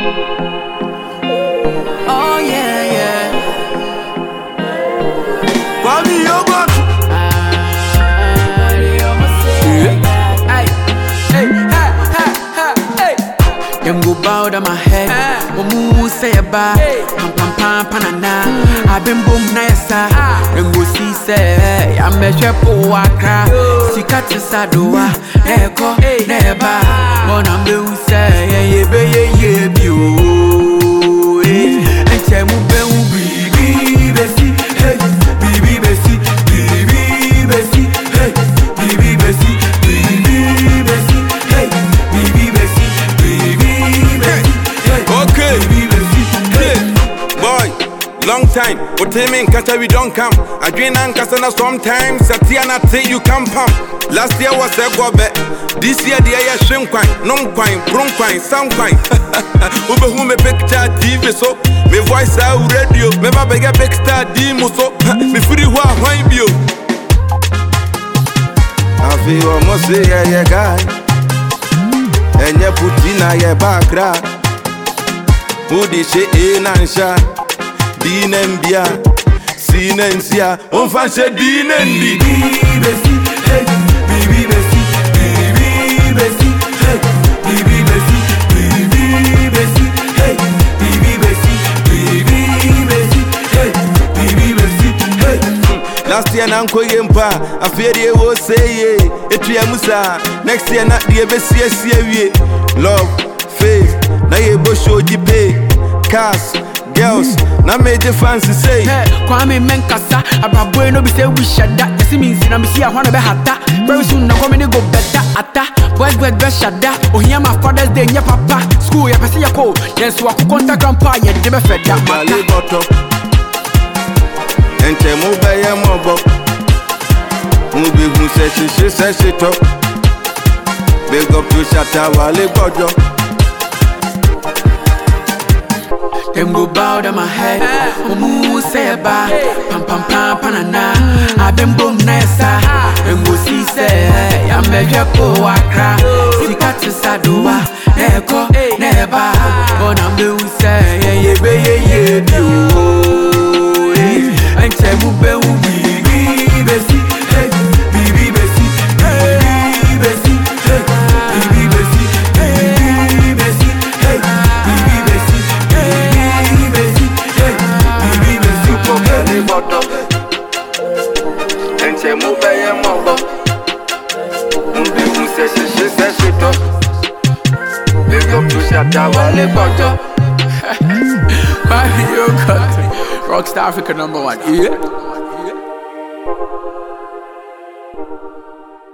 Oh yeah, yeah. Kwame Yogurt. Hey, hey, hey, hey, hey, hey. Them go bow down my head. Omu say a ba. Pam pam pam panana. I been boom na yesa. Them go see say I measure po wakra. Sika tisadoa. Eko neba. Mona me u say yeah yeah be yeah yeah bi o. Enche mu be u bibi besi. Hey, bibi besi. Bibi besi. Hey, bibi besi. Bibi besi. Hey, bibi besi. Bibi besi. Hey, Okay. bibi besi. Hey. Boy, long time. What time in Kata we don't come. I drink and Kasana sometimes. Satiana say you come pump. Last year was a gobe. This year the air shrimp quine, non quine, bron quine, sound quine. Ube who me picture TV so. Me voice out radio. Me baba get big star demo so. Me free wa wine bio. I feel almost say yeah yeah guy. And you put in a yeah background. Wodi hyɛ A na nhyɛ D na mbia C na nsia ɔmfa nhyɛ D na ndi Bibi besi, hey, bibi besi, bibi besi, hey, bibi besi, bibi besi, hey, bibi besi, bibi besi, hey, bibi besi, hey. last year na nkɔ yie mpa afei deɛ wɔ sɛ yie ɛtua mu saa next year na deɛ bɛsiesie wie love faith na yɛbɔ show gyi pay cars girls na megye fancy sei Hey, Kwame Menkasa, Abraboy no be say we shut that. You see me in I'm see I wanna be hata. Very soon na come go better ata. Boys boys be shut that. Oh here my father's day, yeah papa. School ya pese ya ko. Yes, wa ku contact grandpa ya de be fed that Bale mata. bɔtɔ ɛnkyɛ mo bɛyɛ mɔbɔ mo behu sɛ hyehye sɛ hyetɔ big up to shata wale gbɔdɔ Them go bow down my head. Omu say ba. Pam pam pam panana. I been boom nessa. Them go see say I'm a jepo wakra. Sika tisadoa. Eko neba. But I'm the say yeah yeah be yeah yeah bi o. Enche mu be u bibi besi. Hey, bibi besi. Bibi besi. Hey, bibi besi. Bibi besi. Hey, bibi besi. Bibi besi. Hey, bibi besi. bale bɔtɔ ɛnkyɛ mo bɛyɛ mɔbɔ mo behu sɛ hyehye sɛ hyetɔ big up to shata wale gbɔdɔ. Mario Country. Rockstar Africa number one. Yeah.